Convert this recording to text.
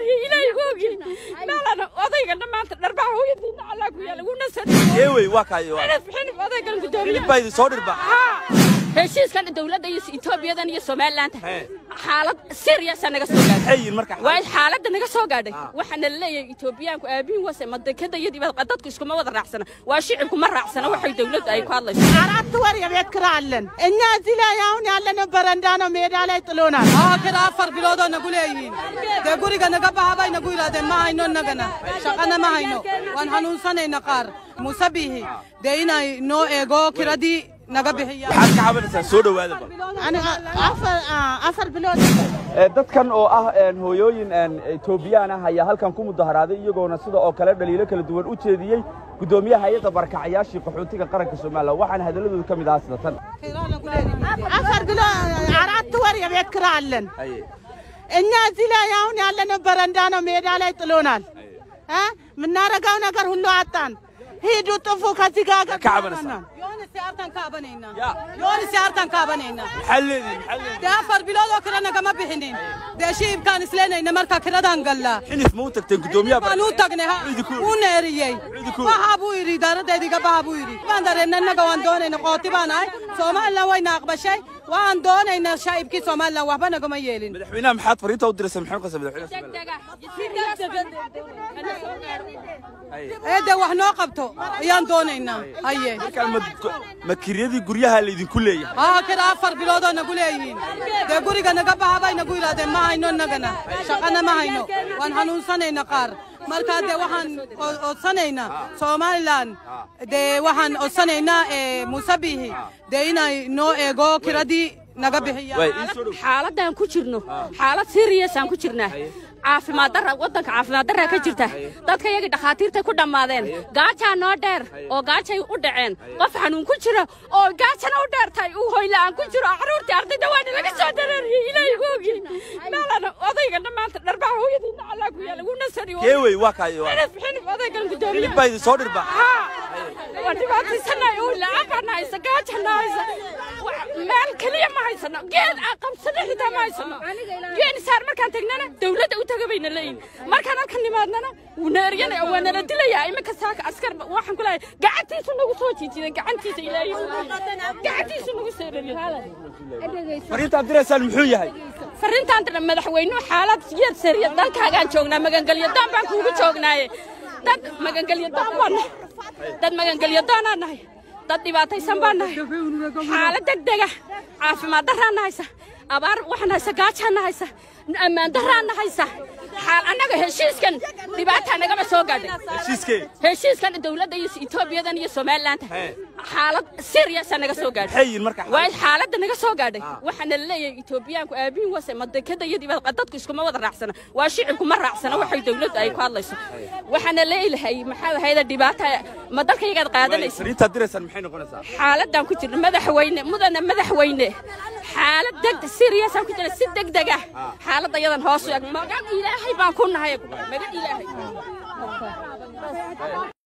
dareeriye ilaahay googi meelana odaygana maanta dharbaa hooyadiina allaa ku yaala wuna eewey waa kaayo sadxinif odaygan gudoomiye hilibaa idin soo dhirba heshiiskan dowladda iyo etoobiyadan iyo somalilaanta xaalad seriasa naga soo gaadhay maxay yihiin marka waa xaaladda naga soo gaadhay waxaana la leeyahay etoobiyaanku aabihin wase madekada iyo dibad dadku iskuma wada raacsana waa shicibku ma raacsana waxay dowladdu ay ku hadlayso አራት ወር የቤት ኪራይ አለን። እኛ እዚህ ላይ አሁን ያለነው በረንዳ ነው፣ ሜዳ ላይ ጥሎናል። kira afar biloodoo nagu leeyihiin dee guriga naga bahabay nagu yidhahdeen ma hayno nagana shaqana ma hayno waan hanuunsanayna qaar muuse bihi dee inay noo eego kiradii naga bixiya maxaad ka cabanaysaa soo dhowaada bal aniga afar ah, afar bilood Ee, dadkan oo ah een, hooyooyin een, etoobiyaan ah ayaa halkan ku mudaharaaday iyagoona sida oo kale dhaliilo kala duwan u jeediyey guddoomiyaha hay-adda barakacayaashii qaxootiga qaranka somalilan waxaana hadalladooda ka mid ahaa sida tan afar biሎድ አራት ወር የቤት ኪራይ አለን። እኛ እዚህ ላይ አሁን ያለነው በረንዳ ነው፣ ሜዳ ላይ ጥሎናል። እ የምናረጋው ነገር ሁሉ አጣን። ሂዱ ጥፉ ከዚህ ጋር ka cabanaysaa yooni siyaartan kaabanayna yooni siyaartan kaabanayna maxaa leedihin maxaa leedihin dee afar biloodoo kira nagama bixinin dee shiibkaan isleenayna marka kiradaan gallaa xinif ma u tagteen guddoomiyaha baan u tagnay ha Ciidanku- wuu neeriyey Ciidanku- baha buu yidhi idaaradaydiga baha buu yidhi waan dareennay innaga waan doonayna qooti baan ahay somalilan wayna aqbashay waan doonaynaa shaa'ibkii somalilan waxba nagama yeelin madaxweynaha maxaad fariinta u diraysaa maxay qasa madaxweynaha ee dee wax noo qabto ayaan doonaynaa haye markaan ma ma kiryadii guryaha laydinku leeyahay haa kira afar biloodoo nagu leeyihiin dee guriga naga bahabay nagu yidhahdeen ma hayno nagana shaqana ma hayno waan hanuunsanayna qaar markaa dee waxaan o- odsanaynaa somalilan dee waxaan odsanaynaa ee muuse bihi dee inay noo eego kiradii naga bixiya waay ii soo dhow xaaladaan ku jirno xaalad seriasaan ku jirnaa caafimaad darra waddanka caafimaad darraa ka jirta dadka iyagii dhakhaatiirtay ku dhammaadeen gaajaa noo dheer oo gaajay u dhaceen qof xanuun ku jira oo gaajana u dheertahay uu hoyla'aan ku jiro carruurtii ardayda waana laga soo dareeriyey ilaahay googi meelana odaygana maanta dharbaa hooyadiina allaa ku yaala wuna sariyo eewey waa kaayo xinif xinif odaygan gudoomiye hilibaa idin soo dhirba waa dhibaataysanahay oo lacag baan haysa gaajana haysa Wax- meel keliya ma haysano geed aan qabsano xitaa ma haysano geed saar markaan tagnana dawladda u taga bayna leeyihin markaan halkan nimaadnana wuuna eryana waa nala dilayaa iminka saaka askar ba- waxaan ku leeyahay gacantiisu nagu soo jiijiday gacantiisa ilaahay gacantiisu nagu soo eriyay fariintaad diraysaan muxuu yahay farrintaan dhan madaxweynuhu xaalad yad seriya dalkaagaan joognaa magangelyo doon baan kuugu joognaaye dad magangelyo doon baan nahay dad magangelyo doonaan nahay dad dhibaataysan baan nahay xaalad degdega caafimaad darraana haysa abaar waxaan haysa gaajaana haysa ammaan darraana haysa xaal annaga heshiiskan dhibaataa nagama soo gaadhay heshiiskee heshiiskan dowladda iyo etoobiyadan iyo somalilaanta xaalad seriasa naga soo gaadhay maxay yihiin marka waa xaaladda naga soo gaadhay waxaana la leeyahay etoobiyaanku aabihin wase madekada iyo dibad dadku iskuma wada raacsana waa shicibku ma raacsana waxay dowladdu ay ku hadlayso waxaana leeyahay maxaa ahayda dhibaata ma dalka iyagaad qaadanaysa fariintaad diraysaan maxay noqonaysaa xaaladdan ku jirna madaxweyne mudana madaxweyne xaalad deg seriasaan ku jirna si degdeg ah xaaladda iyadan hoos u eg magan ilaahay baan ku nahay magan ilaahay